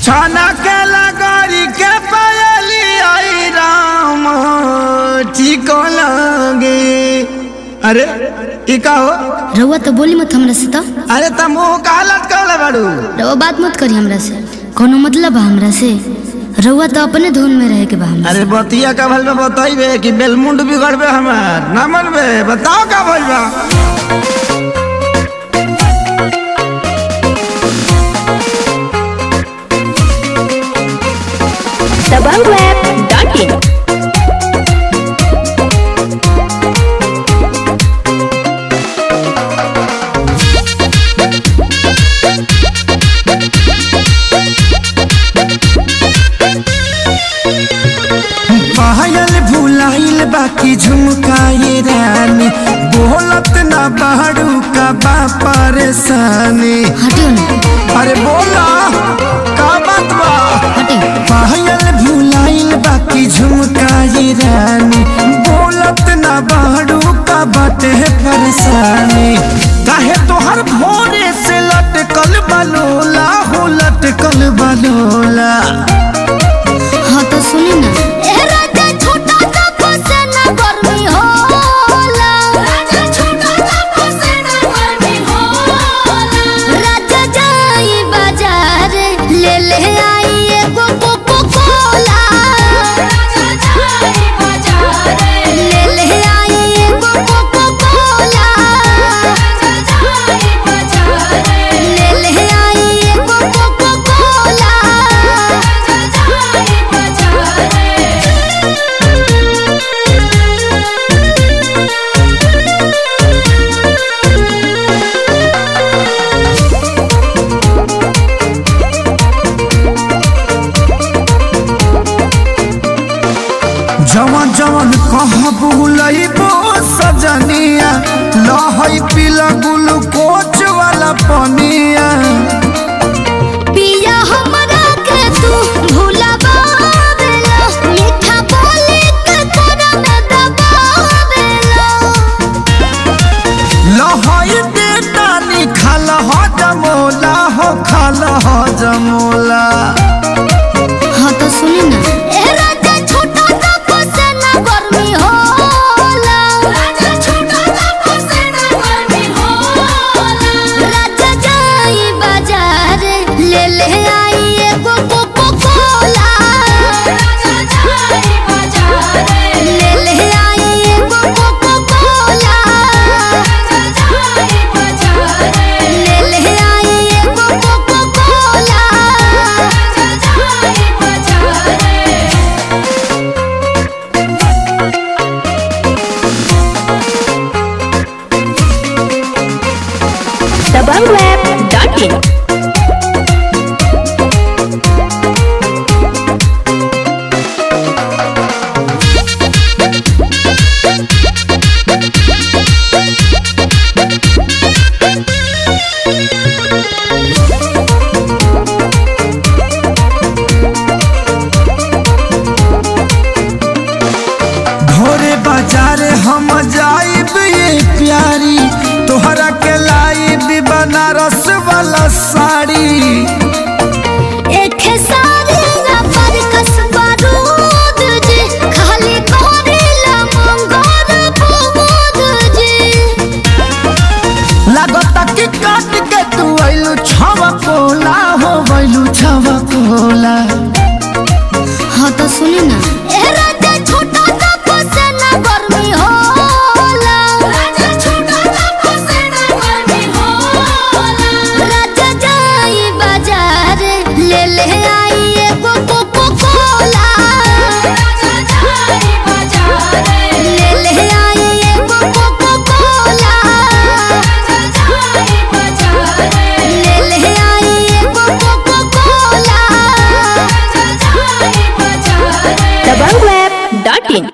छाना के लगरी के पायली आई राम ठीक लगे अरे ई का हो रउआ तो बोली मत हमरा से तो अरे तुम मुंह का हालत कर बाड़ू रउआ बात मत करी हमरा से कोनो मतलब बा हमरा से रउआ तो अपने धुन में रहे के बा हमरा अरे बतिया का भल में बताइबे कि बेलमुंड बिगड़बे हमार ना मनबे बताओ का भइल बा dabangweb.in पायल भुलाइल बाकी झुमकाए रानी बोलत ना बाड़ू का बा परेशानी हटियो ना अरे बोला का बात बा हटियो पायल भुलाइल बाकी झुमकाए रानी बोलत ना बाड़ू का बाटे परेशानी काहे तोहर भोरे से लटकल बलोला हो लटकल बलोला हाँ तो सुनी ना जवन जवन कह बुलइबो सजनिया लहई पीला ग्लूकोच वाला पनिया पिया हमरा के तू भुलावेला मीठा बोली के तोरा में दबावेला लहई दे तानी खाल ह जमोला हो खाल ह जमोला हाँ तो सुनी ना ए राजा छोटा सा फसेना गर्मी होला राजा छोटा सा फसेना गर्मी होला राजा जाई बाजार ले ले आई एगो कोको कोला राजा जाई बाजार ले ले आई एगो कोको कोला राजा जाई बाजार ले ले आई एगो कोको कोला राजा जाई बाजार dabangweb.in भोरे बाजार हम जाइब ये प्यारी तोहरा के लाइब बनारस वाला साड़ी एक सारी ना पर कसबा रूद जी खाली कोरेला मंगोर बुबूद जी लागता कि काट के तू आइलू छवा कोला हो गइलू छवा कोला हाँ तो सुनी ना